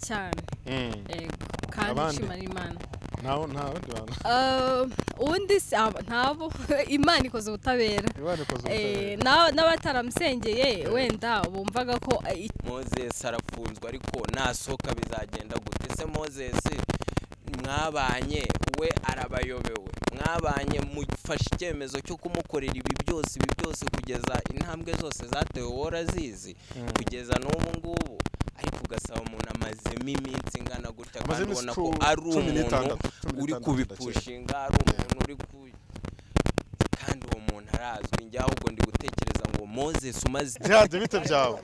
cyane kandi Abandi? nshimira imana ntawe ntabandi bantu Ah, ubundi si aba- ntabo imana ikoze ubutabera imana ikoze Eh, ubutabera na- n'abataramusengeye wenda bumvaga ko eh, i- moses arafunzwe ariko nasohoka bizagenda gute ese moses mwabanye we arabayobewe mwabanye mufashe icyemezo cyo kumukorera ibi byose ibi byose kugeza intambwe zose zatewe wora zizi kugeza n'ubu ngubu ariko ugasaba umuntu amazemo iminsi ingana gutya kandi Amazemo ubona isi ko cumi- ari cumi n'itandatu, umuntu cumi uri n'itandatu kubipushinga ari umuntu uri ku kandi uwo muntu arazwi njye ahubwo ndi gutekereza ngo moses umaze byanze bite byawe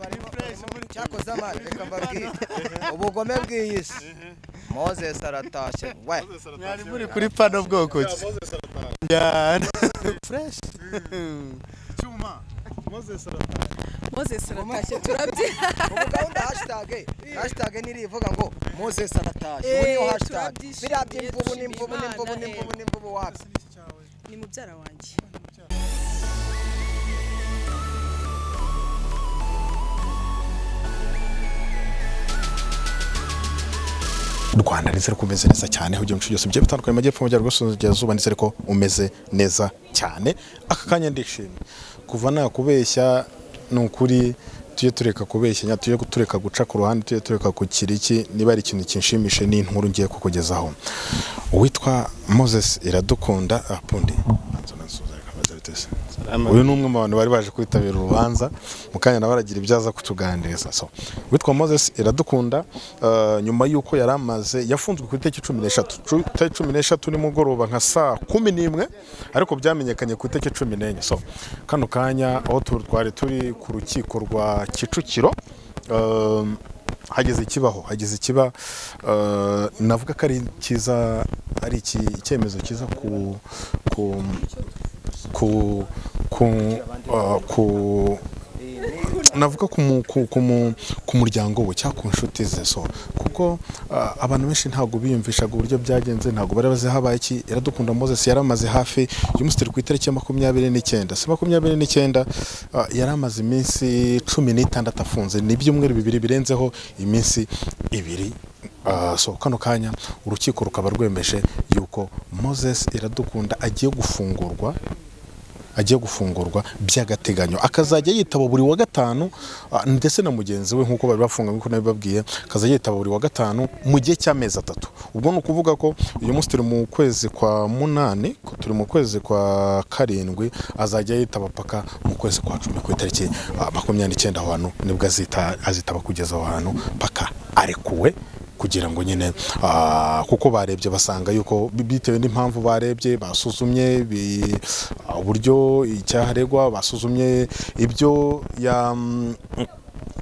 cyakoze amani reka mbabwire ubugome bw'iyi si moses aratashye we Mwari muri kuri pano bwoko ki cyane fresh cyuma moses aratashye moses aratashye turabyi- ubu gahunda hashitage hashitage ntirivuga ngo moses aratashye Eh, ubu niyo hashitage turabyishimiye, biriya by'imvubu dushima n'imvubu Imana, n'imvubu eh. n'imvubu n'imvubu wapi ese ni iki cyawe ni mubyara wanjye u rwanda ndetse ariko umeze neza cyane aho igihe byose bigiye bitandukanye mu majyepfo y'amajyaruguru ndetse ariko umeze neza cyane aka kanya ndishimye kuva nakubeshya ni ukuri tujye tureka kubeshyanya tujye tureka guca ku ruhande tujye tureka kukira iki niba ari ikintu kinshimishe ni inkuru ngiye kukugezaho uwitwa moses iradukunda apundi uyu ni umwe mu bantu bari baje kwitabira urubanza mu kanya nawe aragira ibyo aza kutuganiriza so witwa moses iradukunda eh, nyuma y'uko yari amaze yafunzwe ku itariki cumi n'eshatu Cu- itariki cumi n'eshatu nimugoroba nka saa kumi n'imwe ariko byamenyekanye ku itariki cumi n'enye so kano kanya aho tu- twari turi ku rukiko rwa kicukiro eh, hageze ikibaho hageze ikiba eh, navuga ko ari cyiza ari iki- icyemezo cyiza ku ku ku ku uh, ku navuga ku mu- ku- ku mu- ku muryango we cyangwa ku nshuti ze so kuko uh, abantu benshi ntabwo biyumvishaga uburyo byagenze ntabwo bari bazi habaye iki iradukunda moses yari amaze hafi uyu munsi turi ku itariki ya makumyabiri n'icyenda si makumyabiri n'icyenda uh, yari amaze iminsi cumi n'itandatu afunze ni ibyumweru bibiri birenzeho iminsi ibiri Ah, so kano kanya urukiko rukaba rwemeje yuko moses iradukunda agiye gufungurwa agiye gufungurwa by'agateganyo akazajya yitaba buri wa gatanu ah, ndetse na mugenzi we nk'uko bari bafunganye nk'uko nabibabwiye akazajya yitaba buri wa gatanu mu gihe cy'amezi atatu ubwo ni ukuvuga ko uyu munsi turi mu kwezi kwa munani ko turi mu kwezi kwa karindwi azajya yitaba paka mu kwezi kwa cumi ku itariki ah, makumyabiri n'icyenda aho hantu nibwo azita- azitaba kugeza aho hantu paka arekuwe kugira ngo nyine ah, kuko barebye basanga yuko bi- bitewe n'impamvu barebye basuzumye bi- ah, uburyo icyaharegwa basuzumye ibyo ya mm,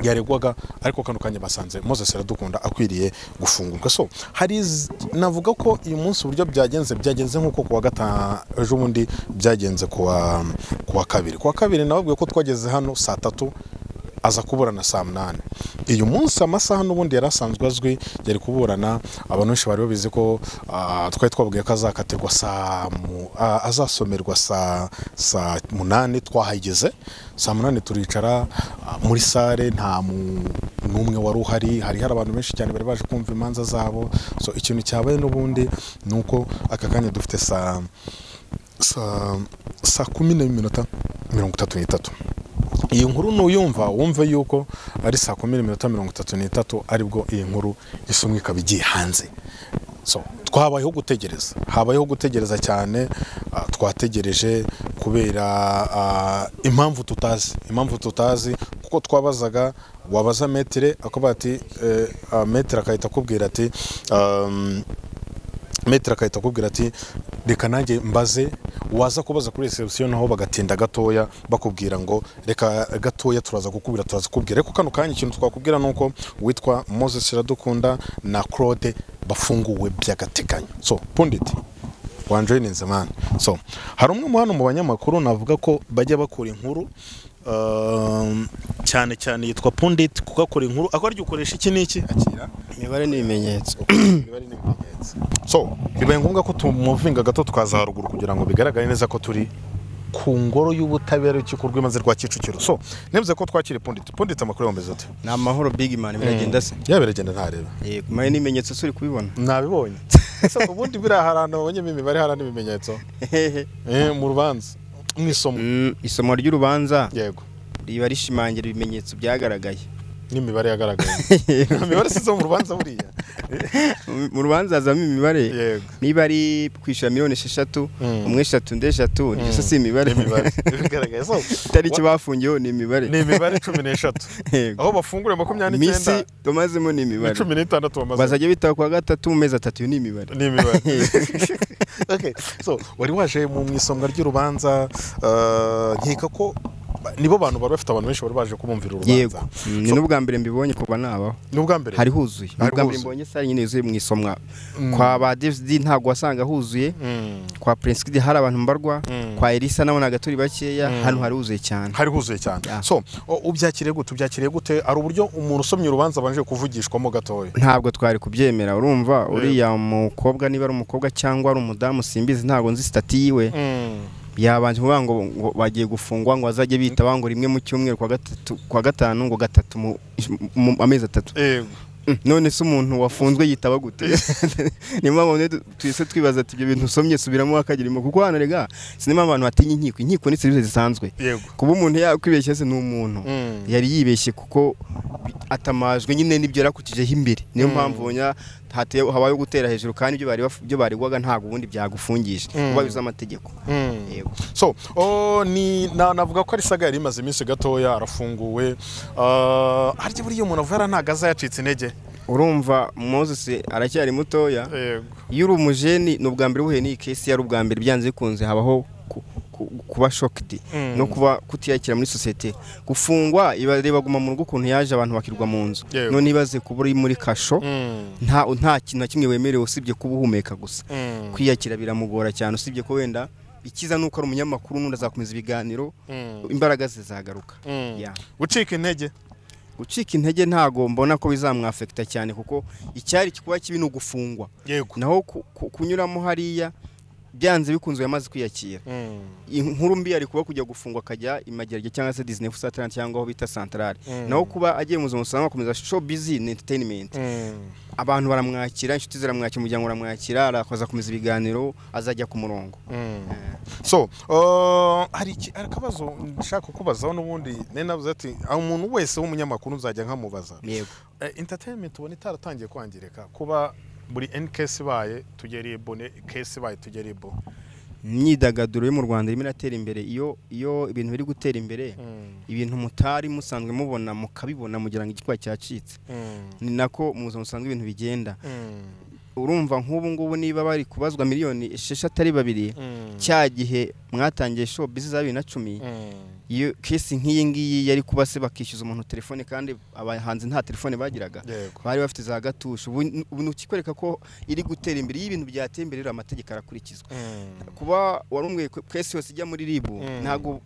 yaregwaga ariko kano kanya basanze moses iradukunda akwiriye gufungurwa so hari iz- navuga ko uyu munsi uburyo byagenze byagenze nk'uko kuwa gatanu ejo bundi byagenze kuwa kuwa kabiri kuwa kabiri nababwiye ko twageze hano saa tatu aza kuburana saa munani uyu munsi amasaha n'ubundi yari asanzwe azwi yari kuburana abantu benshi bari babizi ko ah, twari twabwiye ko azakatirwa saa mu- ah, azasomerwa saa saa munani twahageze saa munani turicara ah, muri sare nta mu- n'umwe wari uhari hari hari abantu benshi cyane bari baje kumva imanza zabo so ikintu cyabaye n'ubundi ni uko aka kanya dufite saa saa saa kumi n'iminota mirongo itatu n'itatu iyi nkuru nuyumva wumve yuko ari saa kumi n'iminota mirongo itatu n'itatu aribwo iyi nkuru isomwa ikaba igiye hanze so twabayeho gutegereza habayeho gutegereza cyane ah, twategereje kubera ah, impamvu tutazi impamvu tutazi kuko twabazaga wabaza metire akavuga ati eh, ah, metire akahita akubwira ati um, metero akahita akubwira ati reka nanjye mbaze waza kubaza kuri resebusiyo naho bagatinda gatoya bakubwira ngo reka gatoya turaza kukubwira turaza kukubwira ariko kano kanya ikintu twakubwira ni uko witwa moses iradukunda na claude bafunguwe by'agateganyo so punditi wanjoyininze mani so hari umwe mu hano mu banyamakuru navuga ko bajya bakora inkuru um, cyane cyane yitwa punditi kuko akora inkuru akora ukoresha iki n'iki akira imibare ni ibimenyetso so bibaye ngombwa ko tumuvinga gato twaza haruguru kugira ngo bigaragare neza ko turi ku ngoro y'ubutabera y'urukiko rw'ibanze rwa kicukiro so nemeze ko twakira punditse punditse amakuru yomeze ute ni amahoro big man biragenda se yaba biragenda ntareba yego kumenya n'ibimenyetso se uri kubibona nabibonye ese ku bundi biriya hari ahantu babonyemo imibare hari n'ibimenyetso Eh, mu rubanza mu isomo Mm, isomo ry'urubanza yego riba rishimangira ibimenyetso byagaragaye n'imibare yagaragaye nta mibare isize mu rubanza buriya mu rubanza hazamo imibare yego niba ari kwishyura miliyoni esheshatu Mm. umwe eshatu undi eshatu niyo si imibare n'imibare igaragaye so itariki bafungiyeho ni imibare ni imibare cumi n'eshatu Yego. aho bafungura makumyabiri minsi n'icyenda bamazemo ni ni imibare cumi n'itandatu bamaze bazajya bitaba kuwa gatatu mu mezi atatu iyo ni imibare ni imibare Okay, so wari waje mu isonga ry'urubanza eh, nkeka ko ba- nibo bantu bari bafite abantu benshi bari baje kubumvira yego urubanza Mm, ni n'ubwa mbere mbibonye kuba nabaho ni ubwa mbere hari huzuye ni Hari ubwa mbere huzuye. mbonye sare nyine yuzuye mu isomwa Mm. kwa ba devidi ntabwo wasanga huzuye Mm, kwa prince kid hari abantu mbarwa Mm. kwa elisa nabonaga turi bakeya hano haruzuye cyane hari huzuye cyane Yeah. so o- ubyakiriye gute ubyakiriye gute ari uburyo umuntu usomye urubanza abanje kuvugishwamo gatoya ntabwo twari kubyemera urumva uriya mukobwa niba ari umukobwa cyangwa ari umudamu simbizi ntabwo nzi sitati yiwe yabanje kuvuga ngo ngo bagiye gufungwa ngo bazajye bita bango rimwe mu cyumweru kwa gatatu kwa gatanu ngo gatatu mu, mu amezi atatu yego Mm, none se umuntu wafunzwe yitaba gute niyo mpamvu rero tu- twese twibaza ati ibyo bintu usomye subiramo wakagira impuhwe kuko hano rega sinema abantu batinya inkiko inkiko ni serivisi zisanzwe yego kuba umuntu yakwibeshye se ni umuntu Mm. yari yibeshye kuko bi- atamajwe nyine n'ibyo yarakukijeho imbere niyo mpamvu ubona hateye- habayeho gutera hejuru kandi ibyo bari baf- ibyo baregwaga ntabwo ubundi byagufungisha wubahiriza amategeko Mm. yego so o, ni na- navuga ko ari saga yari imaze iminsi gatoya arafunguwe Ah, harya buriya umuntu avuga ntabwo azayacitse intege urumva moses aracyari mutoya yego iyo uri umujeni ni ubwa mbere uhuye n'iyi kesi yari ubwa mbere byanze bikunze habaho ku- ku- kuba shokidi Mm. no kuba kutiyakira muri sosiyete gufungwa ibareba guma mu rugo ukuntu yaje abantu bakirwa mu nzu Yego. none ibaze kuba uri muri kasho Mm, nta nta kintu na kimwe wemerewe usibye kuba uhumeka gusa mm, kwiyakira biramugora cyane usibye ko wenda ikiza ni uko ari umunyamakuru n'undi azakomeza ibiganiro mm, imbaraga ze zagaruka mm. Yeah. gucika intege gucika intege ntago mbona ko bizamwafekita cyane kuko icyari kuba kibi ni ugufungwa yego naho ku- ku- kunyuramo hariya byanze bikunze yamaze kwiyakira Mm, inkuru mbi yari kuba kujya gufungwa akajya i mageragere cyangwa se disney satan cyangwa aho bita santarari Mm. naho kuba agiye mu buzima busanzwe akomeza show busy ni entertainment mm, abantu baramwakira inshuti ziramwakira umuryango uramwakira arakomeza akomeza ibiganiro azajya ku murongo mm. so uh, hari iki- hari akabazo nshaka kukubazaho n'ubundi nari navuze ati "Ah, umuntu wese w'umunyamakuru nzajya nkamubaza yego Eh, entertainment ubona itaratangiye kwangirika kuba buri any case ibaye tugera ibo ne case ibaye tugera ibo imyidagaduro yo mu rwanda irimo iratera imbere iyo iyo ibintu biri gutera imbere Mm, ibintu mutari musanzwe mubona mukabibona mugira ngo igikuba cyacitse mm, ni nako mu buzima busanzwe ibintu bigenda mm, urumva nk'ubu ngubu niba bari kubazwa miliyoni esheshatu ari babiri mm, cya gihe mwatangiye show bizi za bibiri na cumi mm, iyo kesi nk'iyi ngiyi yari kuba se bakishyuza umuntu telefone kandi abahanzi nta telefone bagiraga yego bari bafite za gatusha ubu ubu ni ukikwereka ko iri gutera imbere iyo ibintu byateye imbere rero amategeko arakurikizwa Mm, kuba warumwe kesi yose ijya muri ribu ntabwo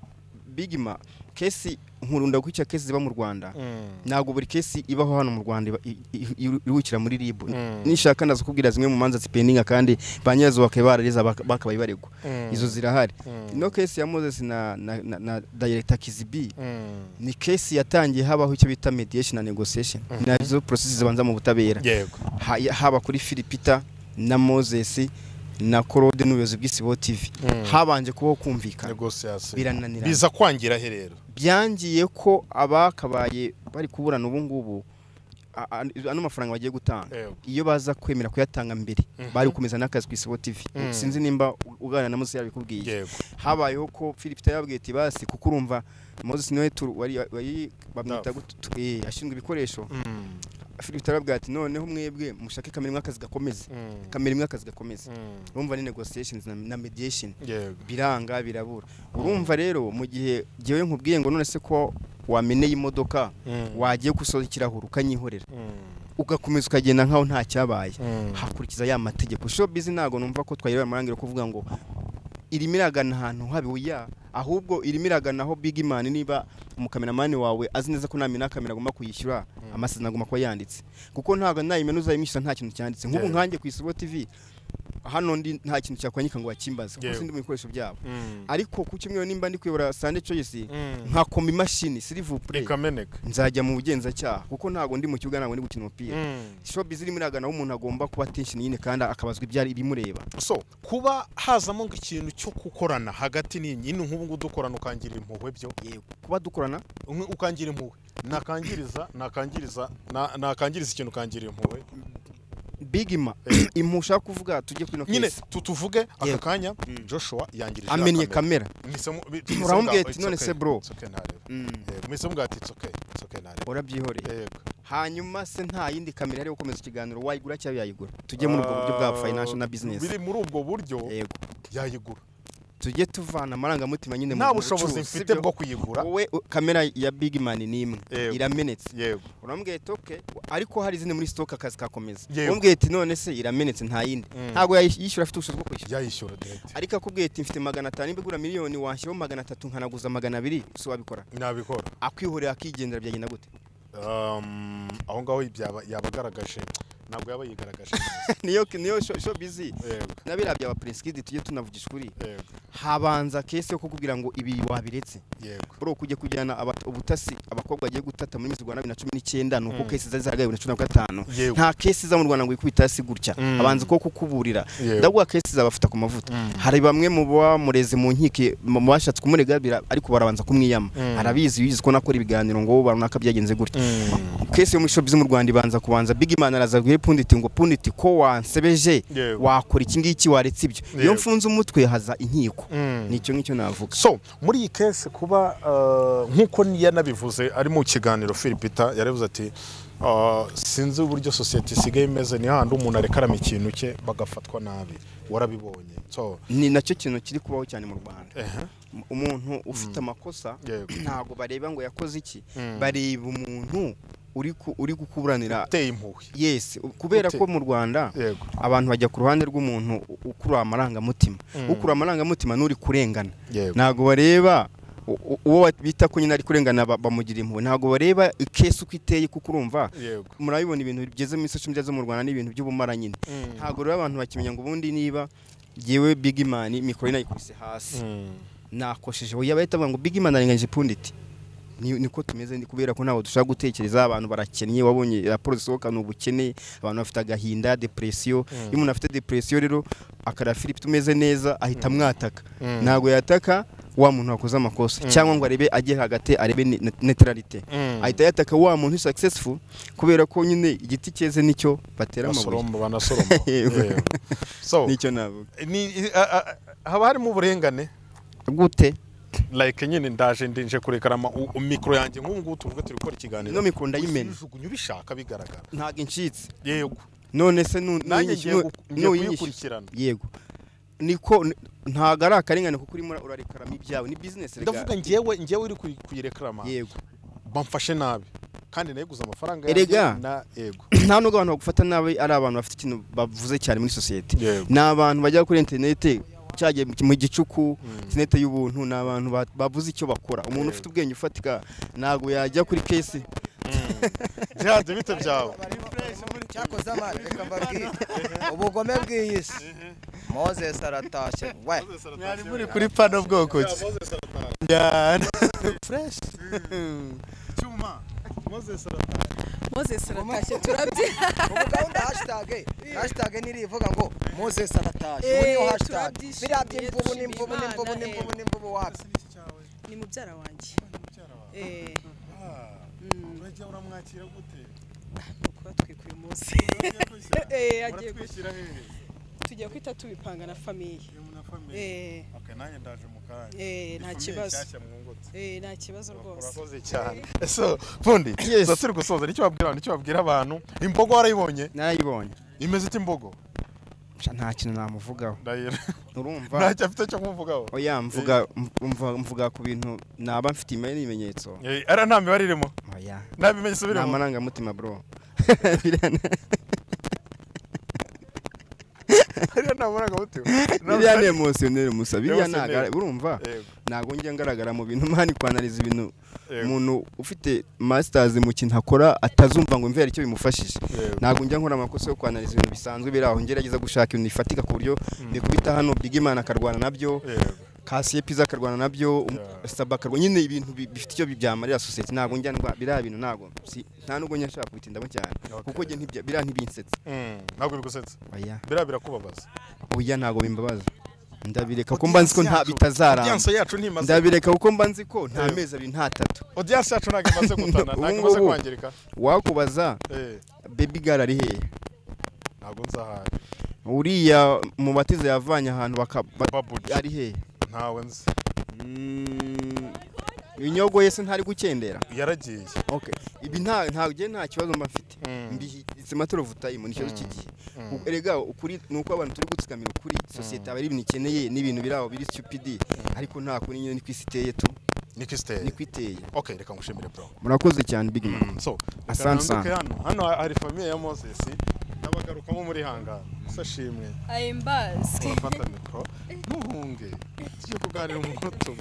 bigima kesi nkurunda kuko icyo kesi ziba mu rwanda mm, ntabwo buri kesi ibaho hano mu rwanda iba- i- i- i- iruhukira muri rib Mm. nishaka naza kubwira zimwe mu manza zipendinga kandi ba nyirazo bakaba barareza baka- bakabaye baregwa Mm. izo zirahari Mm. ino kesi ya moses na, na, na, na director kizibi mm. ni kesi yatangiye habaho icyo bita mediation na negotiation nazo process zibanza mu butabera yego Ha- ya- haba kuri philipita na moses na korode n'ubuyobozi bw'isibo tv habanje kubaho kumvikana negosiyasiyo birananirana biza kwangira he rero byangiye ko abakabaye bari kuburana ubu ngubu a- a- ano mafaranga bagiye gutanga Yego. iyo baza kwemera kuyatanga mbere bari gukomeza n'akazi ku isibo tv sinzi nimba u- uganira na mose yabikubwiye yego habayeho ko philipita yababwiye ati basi kuko urumva moses niwe tu- wari- wari- bamwita Staff. gute- tu- eh, ashinzwe ibikoresho Mm, philipita yarababwiye ati noneho mwebwe mushake kamera imwe akazi gakomeze mm, kamera imwe akazi gakomeze mm, urumva ni negotiations na, na mediation yego biranga birabura urumva rero mu gihe ngewe nkubwiye ngo none se ko wameneye imodoka Mm. wagiye gusoza ikirahuri ukanyihorera Mm, ugakomeza ukagenda nkaho nta cyabaye Mm. hakurikiza ya mategeko shobizi ntabwo numva ko twayireba amarangiro yo kuvuga ngo irimo iragana ahantu habiwe ya ahubwo irimo iragana aho big man niba umukameramani wawe azi neza ko ntamena kamera agomba kuyishyura amasezerano agomba kuba yanditse kuko ntabwo nayimena uzayimwishyura nta kintu cyanditse nk'ubu Yeah. nkanjye ku isibo tv hano ndi nta kintu cyakwangika ngo bakimbaze kuko Yewe. sindi mu bikoresho byabo Mm. ariko ku cyumweru nimba ndi kuyobora sande choice Mm. nkakoma imashini sirivupure ikameneka nzajya mu bugenzacyaha kuko ntabwo ndi mu kibuga ntabwo ndi gukina umupira Mm. showbiz irimo iragana aho umuntu agomba kuba attention nyine kandi akabazwa ibyari ibimureba so kuba hazamo nk'ikintu cyo gukorana hagati n'inyini nk'ubu ngubu dukorana ukangira impuhwe byo kuba dukorana Umwe ukangira impuhwe nakangiriza nakangiriza na- nakangiriza ikintu ukangira impuhwe bigima impu ushaka kuvuga tujye kuri ino nyine case tu- tuvuge aka Yego. kanya joshua yangirije amennye kamera Uramubwira ati, "None se bro." mwese mbwira ati itsoke itsoke ntareba urabyihoreye yego hanyuma se nta yindi kamera yo gukomeza ikiganiro wayigura cyangwa yayigura tujye muri ubwo buryo bwa Ah, financial na business biri muri ubwo buryo yego yayigura tujye tuvana amarangamutima nyine mu nta bushobozi bucuruzi, mfite sibyo? bwo kuyigura wowe u- kamera ya big man ni imwe Yego. iramenetse yego urambwira ati okay ariko hari izindi muri stock akazi kakomeza Yego. umbwiye ati none se iramenetse nta yindi Mm. ntabwo yayish- yishyura afite ubushobozi bwo kwishyura yayishyura direct ariko akubwiye ati mfite magana atanu niba igura miliyoni washyiraho magana atatu nkanaguza magana abiri si wabikora nabikora akwihorera akigendera byagenda gute Um, aho ngaho byaba yabagaragaje ntabwo yaba yigaragaje neza. niyo niyo sho- sho bizi yego nabira bya bapresikidi tujye tunavugisha ukuri yego habanza kese yo kukubwira ngo ibi wabiretse yego bro kujya kujyana aba- ubutasi abakobwa bagiye gutata muri Miss Rwanda 2019 nuko Mm. kesi zari zaragaye 2015 Yego. nta kesi za mu Rwanda ngo ikubita hasi gutya Mm. abanza ko kukuburira Yego. ndavuga kesi zabafuta ku mavuta hari bamwe mu bamureze mu nkike mu mu bashatse kumuregabira ariko barabanza kumwiyama Mm. arabizi bizi ko nakora ibiganiro ngo wowe runaka byagenze gutya kese yo muri showbiz mu Rwanda ibanza kubanza big man araza guhe punditi ngo punditi ko wansebeje Yego. wakora iki ngiki waretse ibyo iyo Yego. mfunze umutwe haza inkiko Mm. nicyo ngicyo navuga so muri iyi kese kuba uh, nk'uko yanabivuze ari mu kiganiro filipita yaravuze ati uh, sinzi uburyo sosiyete isigaye imeze ni hahandi umuntu arekarama ikintu cye bagafatwa nabi warabibonye so ni nacyo kintu kiri kubaho cyane mu Rwanda ehe, umuntu ufite amakosa yego ntabwo bareba ngo yakoze iki Mm. bareba umuntu uri ku- uri kukuburanira uteye impuhwe yes u- kubera Ute- ko mu Rwanda yego abantu bajya ku ruhande rw'umuntu u- ukurura amarangamutima Mm. ukurura amarangamutima n'uri kurengana yego ntabwo bareba u- u- uwo bita ko nyine ari kurengana ba- bamugira impuhwe ntabwo bareba ikesi uko iteye kuko urumva yego murabibona ibintu bigeze muri social media zo mu Rwanda n'ibintu by'ubumara nyine Mm. ntabwo rero abantu bakimenya ngo ubundi niba yewe big man mikoro inayikubise hasi Mm. nakosheje yaba ahita avuga ngo big man arenganyije punditi Ni- niko tumeze ni kubera ko ntabwo dushaka gutekereza abantu barakennye wabonye raporo zisohoka ni ubukene abantu bafite agahinda depresiyo Mm. iyo umuntu afite depresiyo rero akara Philip tumeze neza ahita amwataka Mm. ntabwo yataka wa muntu wakoze amakosa cyangwa ngo arebe agere hagati arebe ne- ne- neutralite Mm. ahita yataka wa muntu successful kubera ko nyine igiti cyeze nicyo batera amabuye basoromba banasoromba Yego. Yego. so nicyo navuga ni- a- a- a- haba harimo uburengane gute like nyine ndaje ndinje kurekarama u- u- mikoro yanjye nk'ubu ngubu tuvuge turi gukora ikiganiro Ino mikoro ndayimena. uyijugunya ubishaka bigaragara ntabwo incitse yego none se nu- nanjye nuyinyish- ngiye nu- gu- ngiye nuyinyish- kuyikurikirana yego niko n- ntago ari akarengane kuko urimo urarikarama ibyawe ni bizinesi ndavuga ngewe ngewe uri kuyi- kuyirekarama yego bamfashe nabi kandi nayiguze amafaranga Erega. yanjye na yego nta nubwo abantu bagufata nabi ari abantu bafite ikintu bavuze cyane muri sosiyete Yego. ni abantu bajya kuri interinete cyagiye mu gicuku interinete y'ubuntu ni abantu ba- bavuze icyo bakora umuntu ufite ubwenge ufatika ntabwo yajya kuri kesi byanze bite byawe cyakoze amani reka mbabwire ubugome bw'iyi si moses aratashye we mwari muri kuri pano bwoko ki fresh cyuma Moses aratashye turabye ubu gahunda hashitage hashitage ntirivuga ngo moses aratashye Eh, ubu niyo hashitage turabyishimiye, biriya by'imvubu dushima n'imvubu n'imvubu Imana, n'imvubu eh. n'imvubu wapi n'iki cyawe ni mubyara wanjye eh Ah, mm, urajya uramwakira gute nuko batwikuye umunsi Agiye kwishyira? Eh, agiye muratwishyira hehe tujya kwita tubipanga na famiye Iyo muna family. eh Okay, nanjye ndaje mu kanya eh nta Family kibazo nshyashya mwungutse. eh nta kibazo rwose urakoze cyane so fundi Yes. so turi gusoza nicyo wabwira abantu nicyo wabwira abantu imbogo warayibonye narayibonye imeze ite imbogo Sha, nta kintu namuvugaho ndayira urumva ntacyo afite cyo kumvugaho oya mvuga mvuga- mvuga ku bintu naba mfite imibare n'ibimenyetso Eh, ara nta mibare irimo oya nta bimenyi nta isubiremo marangamutima bro Biriya nta- hariya nta naburaga bute biriya ni emosiyoneri musa biriya Emotioneri. ntago urumva Yego, ntabwo njya ngaragara mu bintu mani kwanariza ibintu yego, umuntu ufite masters mu kintu akora atazumva ngo mvere icyo bimufashije yego. ntabwo njya nkora amakosa yo kwanariza ibintu bisanzwe biri aho ngerageza gushaka ibintu bifatika ku buryo bikubita hano bigimana akarwana nabyo Yego. kasiye piza akarwana nabyo um- Yeah. saba akarwana nyine ibintu bi- bifite icyo byamarira sosiyete ntabwo njya ndwa biriya bintu ntabwo si- nta nubwo njya nshaka kubitindamo cyane Okay. kuko njye ntibya- biriya ntibinsetsa Mm, ntabwo bigusetsa oya biriya birakubabaza oya ntabwo bimbabaza ndabireka kuko mba nzi ko nta bitazaramba audience yacu ntimaze ndabireka kuko mba nzi ko nta Yeah. mezi abiri nta tatu audience yacu ntabwo imaze gutana ntabwo Ubu imaze ngubu. kwangirika wakubaza Eh, baby girl ari hehe ntabwo nzahari uriya mu batiza yavanye ahantu baka ba- babuji ari hehe ntawe nzi Mm, inyogo yese ntari gukendera yaragiye okay ibi nta nta ngiye nta kibazo mba mfite Mm. mbihitse matoro vutayimu n'ikibazo Mm. cy'igihe Mm. U- erega ukuri ni uko abantu turi gutsikamira ukuri sosiyete aba ari ibintu ikeneye n'ibintu biri aho biri stupid ariko nta kuri nyine niko isi iteye tu niko siteye niko iteye okay reka ngushimire bro murakoze cyane big man so reka Asante nanduke hano hano hari famiye ya moses n'abagarukamo muri hangara sashimwe I am Buzz. urafata mikoro ntuhunge tugiye kuganira mu mutima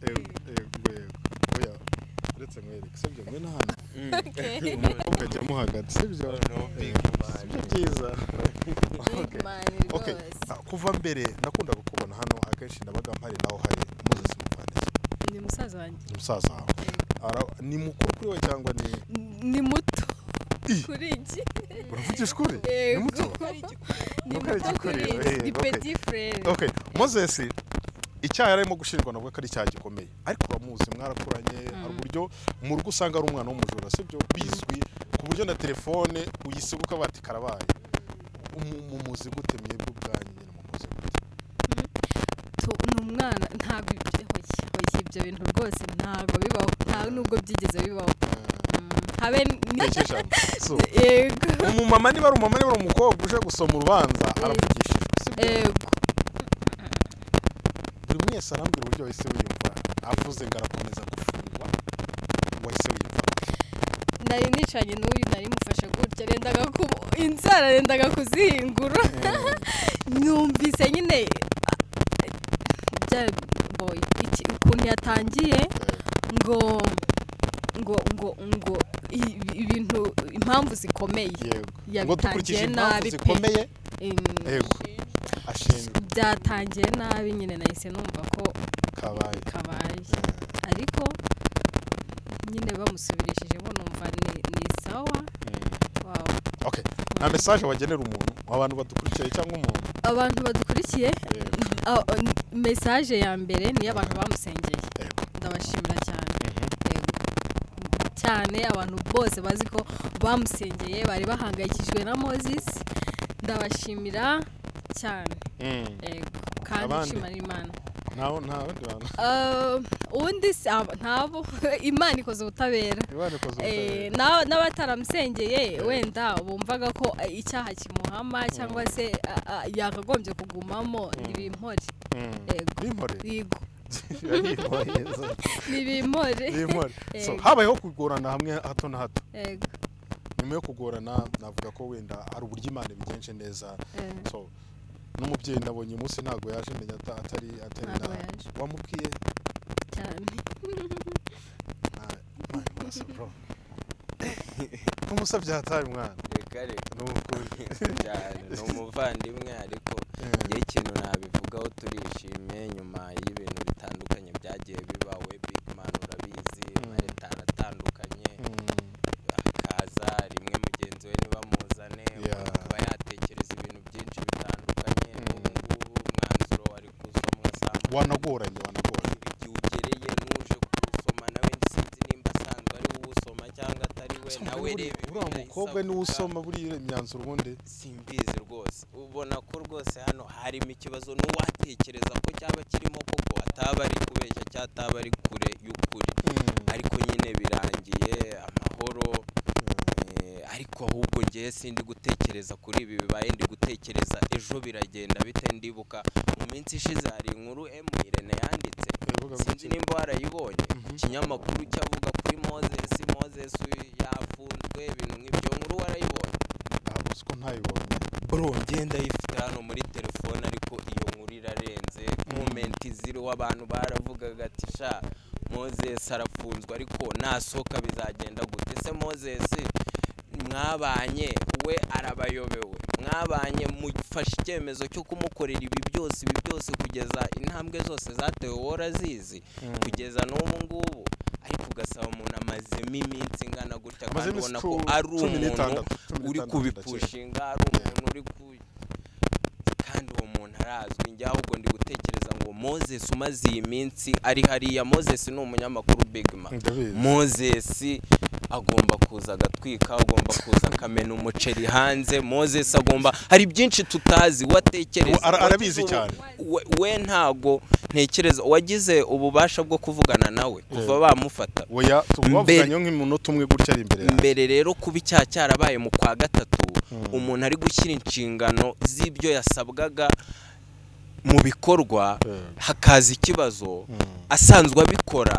yego yego yego oya uretse mwereke sibyo mwe na hano Okay. ukajyamo hagati sibyo sibyo byiza Big man Okay. rwose. Ah, kuva mbere nakundaga kubona hano akenshi nabaga mpari naho hari moses muvandisi Ni musaza wanjye. ni musaza wawe Ara- ni mukuru kuri we cyangwa ni Ni muto. Kuri iki? uravugisha ukuri ni Yego. muto Ni Ntukare muto kuri igikuriro, iki. Ni eh, okay. petit frere. okay moses icyaha yarimo gushinjwa navuga ko ari icyaha gikomeye ariko uramuzi mwarakuranye hari uburyo mu rugo usanga ari umwana w'umujura sibyo bizwi ku buryo na telefone uyisiga ukabati karabaye Umu- mumuzi gute mwebwe ubwanyu nyine mumuzi gute Tu- Ni umwana ntabwo ibyo- hoya, hoya, ibyo bintu rwose ntabwo bibaho nta nubwo byigeze bibaho Mm, habe Ntekereje ni- ijambo. So, yego umumama niba ari umumama niba ari umukobwa uje gusoma urubanza aravugishijwe sibyo yego buri wese arambwira uburyo wahise wiyumva avuze ngo arakomeza gufungwa wahise wiyumva nari nicaranye n'uyu nari mufashe gutya rendaga ku inzara rendaga kuzihingura numvise nyine bya boy iki ukuntu yatangiye ngo ngo ngo ngo ibi- ibintu impamvu zikomeye yego ngo dukurikije yabitangiye impamvu nabi pe zikomeye Em, yego ashinzwe byatangiye nabi nyine nahise numva ko kabaye kabaye ariko nyine bamusubirishijemo numva ni, ni sawa wawe okay nta message wagenera umuntu abantu badukurikiye cyangwa umuntu abantu badukurikiye Yego. a- a- n- message ya mbere niyo abantu bamusengeye Yego. ndabashimira cyane Yego. cyane abantu bose bazi ko bamusengeye bari bahangayikishijwe na moses ndabashimira cyane Yego. kandi Abandi? nshimira imana ntawe nta bandi bantu Uh, ubundi si aba- ntabo imana ikoze ubutabera imana ikoze Eh, ubutabera na- n'abataramusengeye wenda bumvaga ko eh, icyaha kimuhama cyangwa se ah, ah, yakagombye kugumamo ntibimpore Mm. yego. bimpore yego Bimpore. ntibimpore bimpore so Yego. habayeho kugorana hamwe hato na hato yego nyuma yo kugorana navuga ko wenda hari uburyo imana ibigenje neza eh, so n'umubyeyi nabonye umunsi ntabwo yaje menya ata- atari atari Ntabwo na yaje. wamubwiye cyane na- Imana imurasa, bro. umusabye hataye umwana reka reka ni ukuri cyane ni umuvandimwe ariko Eh. njyewe ikintu nabivugaho turishimye nyuma y'ibintu bitandukanye byagiye bibawe big man urabizi amaretara atandukanye akaza rimwe mugenzi we nibamuzane Yeah. akaba yatekereza ibintu byinshi bitandukanye ubu ngubu umwanzuro wari kuwusomwa saa moya wanagoranye wanagoranye igihe ugereye n'uje kuwusoma nawe sinzi nimba asanzwe ari wowe usoma cyangwa atari we nawe reba uriya ibintu mukobwa ahise niwe avuga. usoma buriya imyanzuro ubundi simbizi rwose ubona ko rwose hano harimo ikibazo n'uwatekereza ko cyaba kirimo koko ataba ari kubeshya cyangwa ataba ari kure y'ukuri ariko nyine birangiye amahoro eh, ariko ahubwo ngewe sindi gutekereza kuri ibi bibaye ndi gutekereza ejo biragenda bite ndibuka mu minsi ishize hari inkuru emu irene yanditse Iravuga ngo sinzi iki? nimba warayibonye ikinyamakuru cyavuga kuri moses moses yafunzwe ibintu nk'ibyo nkuru warayibonye ntabwo uzi ko ntayibonye bro ngenda yifite kunyura hano muri telefone ariko iyo nkuru irarenze momenti ziriho abantu baravugaga ati sha moses arafunzwe ariko nasohoka bizagenda gute ese moses mwabanye we arabayobewe mwabanye mufashe icyemezo cyo kumukorera ibi byose ibi byose kugeza intambwe zose zatewe wora zizi kugeza n'ubu ngubu ariko ugasaba umuntu amazemo iminsi ingana gutya kandi Amazemo ubona isi ko cumi- ari cumi umuntu n'itandatu, cumi uri n'itandatu kubipushinga ari umuntu uri ku kandi uwo muntu arazwi njye ahubwo ndi gutekereza ngo moses umaze iyi minsi ari hariya moses ni umunyamakuru bigma Ndabizi. moses agomba kuza agatwika agomba kuza akamena umuceri hanze moses agomba hari byinshi tutazi watekereza Uwo ara- arabizi cyane. we, we ntago ntekereza wagize ububasha bwo kuvugana nawe kuva bamufata oya Mbere- tubavuganye nk'iminota umwe gutya ari imbere yawe mbere rero kuba icyaha cyarabaye mu kwa gatatu umuntu ari gushyira inshingano z'ibyo yasabwaga mu bikorwa hakaza ikibazo asanzwe abikora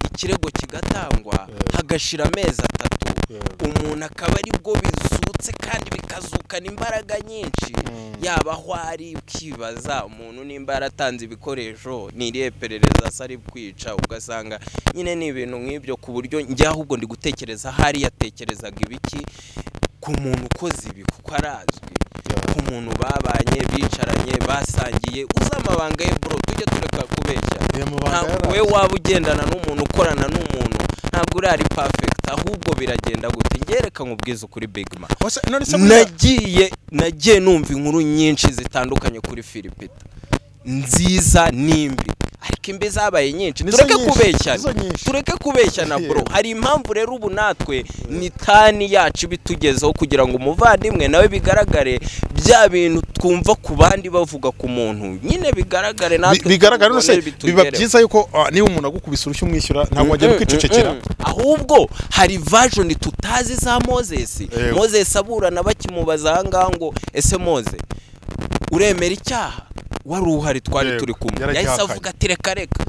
ikirego kigatangwa hagashira amezi atatu umuntu akaba aribwo bizutse kandi bikazukana imbaraga nyinshi yaba aho ari ukibaza umuntu nimba yaratanze ibikoresho ni irihe perereza se ari kwica ugasanga nyine ni ibintu nk'ibyo ku buryo njye ahubwo ndi gutekereza ahari yatekerezaga ibiki ku muntu ukoze ibi kuko arazwi ku muntu babanye bicaranye basangiye uzi amabanga ye bro tujye tureka kubeshya Aya mabanga Ntabwo yarazi. we waba ugendana n'umuntu ukorana n'umuntu ntabwo urari perfect ahubwo biragenda gute ngereka nkubwize ukuri bigma Ose, none se buriya- nagiye nagiye numva inkuru nyinshi zitandukanye kuri filipita nziza n'imbi ariko imbi zabaye nyinshi Nizo tureke nyinshi, kubeshyana nizo nyinshi. tureke kubeshyana bro Yego. hari impamvu rero ubu natwe ni tani yacu ibitugezeho kugira ngo umuvandimwe nawe bigaragare bya bintu twumva ku bandi bavuga ku muntu nyine bigaragare natwe Bi- bigaragara tubibone rwose biba bitugereho. byiza yuko ah, niba umuntu agukubise urushyi umwishyura ntabwo wagenda ukicecekera ahubwo hari vajoni tutazi za mozesi Yego. mozesi aburana bakimubaza ahangaha ngo ese moze uremera icyaha wari uhari twari Yego, turi kumwe yahise yaragihakanye. avuga ati reka reka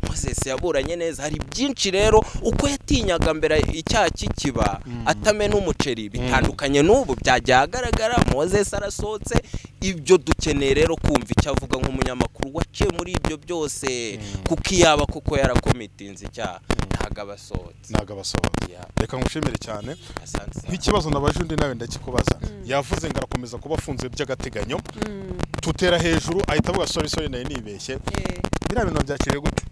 mozesi yaburanye neza hari byinshi rero uko yatinyaga mbere icyaha kikiba atame n'umuceri bitandukanye n'ubu byagiye ahagaragara mozesi arasohotse ibyo dukeneye rero kumva icyo avuga nk'umunyamakuru waciye muri ibyo byose kuko iyaba kuko yarakomitinze icyaha ntabwo aba asohotse ntabwo abasohoza Ya, reka ngushimire cyane asante cyane. nk'ikibazo nabaje undi nawe ndakikubaza yavuze ngo arakomeza kuba afunze by'agateganyo tutera hejuru ahita avuga sori sori nayo nibeshye Eh, biriya bintu byakiriye gute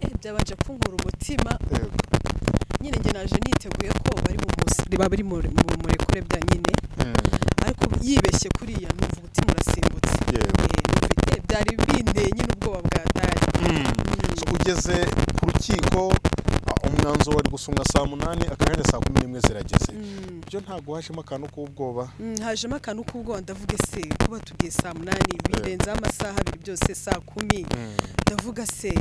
eh, byabanje kunkura umutima nyine njye naje niteguye ko bari mu musiri bari mu mu- murekure bya nyine ariko yibeshye kuriya numva umutima urasimbutse Yewe. Eh, numva- eh, byari bindeye nyine ubwoba bwatari So, ugeze ku rukiko ah, umwanzuro wari gusumwa saa munani akanyanya saa kumi n'imwe zirageze byo ntabwo hashimo akantu k'ubwoba Mm, hajemo akantu k'ubwoba ndavuga ese kuba tugiye saa munani birenzeho amasaha abiri byose saa kumi ndavuga se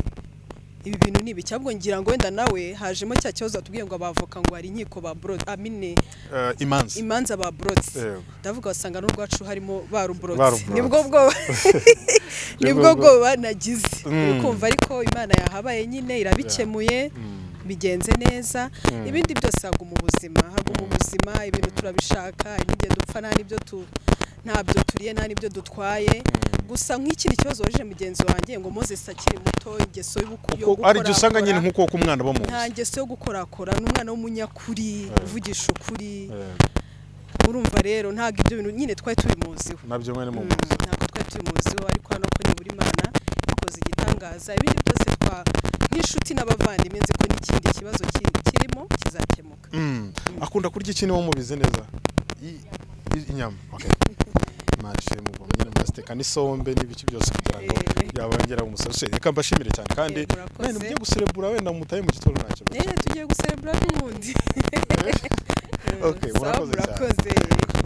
ibi bintu ni ibiki ahubwo ngira ngo wenda nawe hajemo cya kibazo batubwiye ngo abavoka ngo hari inkiko ba borodi amine Eh, imanza imanza ba borodi Yego. ndavuga wasanga n'urwacu harimo baruborodi Baruborotse. nibwo bwoba nibwo bwoba nagize uri kumva ariko imana yahabaye nyine irabikemuye bigenze neza ibindi byose haguma ubuzima haguma ubuzima ibintu turabishaka n'igihe dupfa nta n'ibyo tu ntabyo turiye nta n'ibyo dutwaye gusa nk'ikindi kibazo waje mugenzi wanjye ngo mozesi akiri muto ingeso yo guko- yo kuko aribyo usanga gukorakora nyine nk'uko umwana bo mu nzu nta ngeso yo gukorakora ni umwana w'umunyakuri uvugisha ukuri urumva rero ntabwo ibyo bintu nyine twari tubimuziho nabyo mwene mu Mm, nzu ntabwo twari tubimuziho ariko hano ko nibura imana ikoze igitangaza ibindi byose twa nk'inshuti n'abavandimwe nzi ko n'ikindi kibazo ki- kirimo kizakemuka Mm. akunda kurya iki niba mubizi neza I- i- inyama okay. mashe mugomba nyine murasiteka n'isombe n'ibiki byose kugira ngo Eh. yabongera umusaruro reka mbashimire cyane kandi Eh, murakoze. mwene mujye guserebura wenda mutaye mu gitondo nta kibazo rero tugiye guserebura n'ubundi okay, Sawa, murakoze cyane murakoze